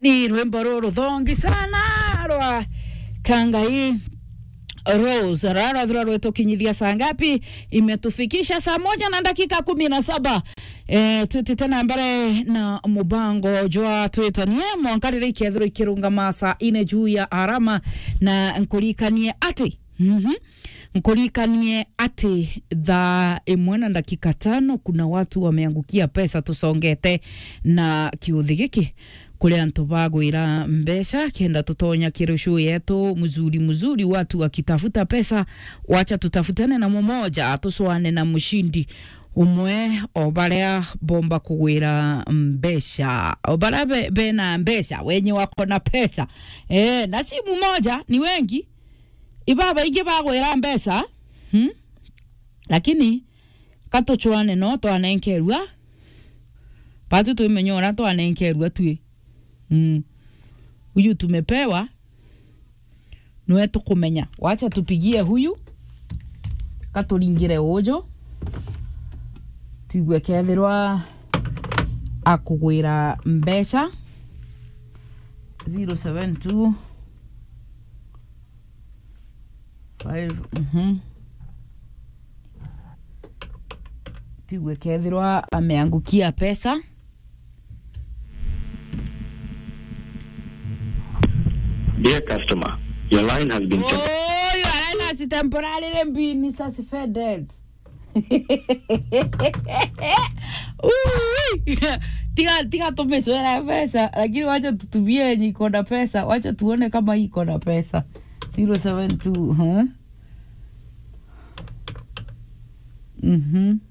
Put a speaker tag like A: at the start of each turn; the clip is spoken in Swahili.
A: ni rwimbo ruru thongi sana rwa kangai Rose rarathura rwetukinyithia saa ngapi? Imetufikisha saa moja na dakika kumi na saba. E, twite tena mbere na mubango jwa twitanie mwankarire ikethiro ikirungama saa ine juu ya arama na nkurikanie ati mm -hmm. nkurikanie ati thaa imwe na dakika tano kuna watu wameangukia pesa tusongete na kiuthi giki kuri antu bagwira mbeca kenda tutonya kirushu yetu mzuri mzuri watu wakitafuta pesa wacha tutafutane na mumoja tuswane na mshindi umwe o baria bomba kugwira mbeca o baria be, bena mbeca wenye wako na pesa e, na si mumoja ni wengi ibaba ingi bagwira mbeca hmm? lakini katuchwane no twanenkerua patu twimenyora twanenkerua twi mm. huyu tumepewa niwe tukumenya wacha tupigie huyu katuringire ujo tuigue kethirwa akugwira mbeca 072 5 mhm tuigue kethirwa ameangukia pesa
B: Dear customer, your line has been temp-
A: Oh, you are in as temporarily being suspended. Ui, tiga tiga tumeswera pesa lakini wacha tutumie yenye iko na pesa wacha tuone kama hii iko na pesa 072 huh? mhm